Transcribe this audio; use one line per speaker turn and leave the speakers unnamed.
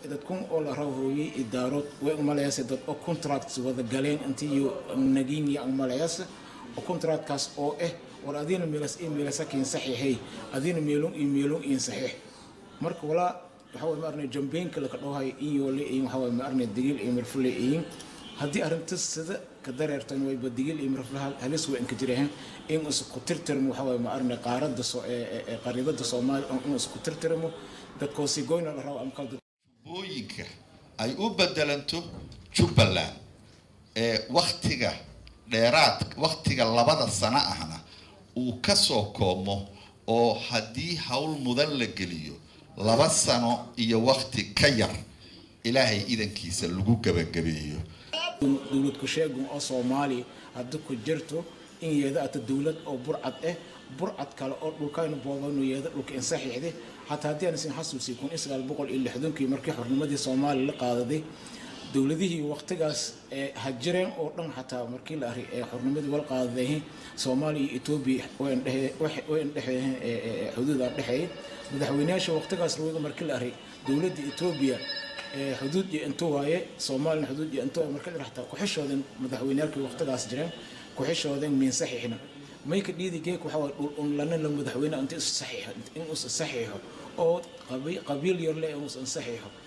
dadkun oo la rawhooyey idaarood way umalayaase dad oo contracts wada galeen intii iyo naginya umalayaase oo contractkaas oo ah war adiina meelas iyo meelasa kiin saxiixay adiina meelun iyo meelun iin saxiix marka walaa waxa way maarnay jambeenka laka dhoohay in yoole iyo waxa way maarnay digil iyo mirfule iyo haddii arrintas sida ka dareertan wayba digil iyo mirfule halis way inka jireen in isku tirtirmo waxa way maarnay qaaradda soo ee qariibada soomaaliya in isku tirtirmo dadkoosii goyna la rabo amkal
booyinka ay u bedelanto jubbaland ee wakhtiga dheeraad wakhtiga labada sano ahna uu ka soo koomo oo haddii howl mudan la geliyo laba sano iyo wakhti ka yar ilaahay idankiisa lagu gabagabeeyo
dowlad ku-sheegun oo soomaaliya hadda ku jirto in yeeda ata dowlad oo burcad ah burcad kale oo dhulkaynu boobanu yeeda dhulka in saxiixday xataa haddii aan isin xasuusiy kun iyo sagaal boqol iyo lixdankii markii xornimadii soomaaliya la qaadaday dowladihii waqtigaas ee hajireen oo dhan xataa markii la array ee xornimadii wal qaadaday soomaaliya iyo etoobiya way indhexeeyeen xuduud aan dhexeeyay madaxweynayaasha waqtigaas lawaga markii la array dowladda etoobiya xuduud iyo inta waaye soomaalina xuduud iyo inta marka xataa ku-xishooden madaxweyneyaalkii waqtigaas jireen ku-xishooden miin saxiixna mayka dhiidi geek waxa waye dhul un lana la madaxweyne inta is saxiixo in us saxiixo oo qabiil yar le in us saxiixo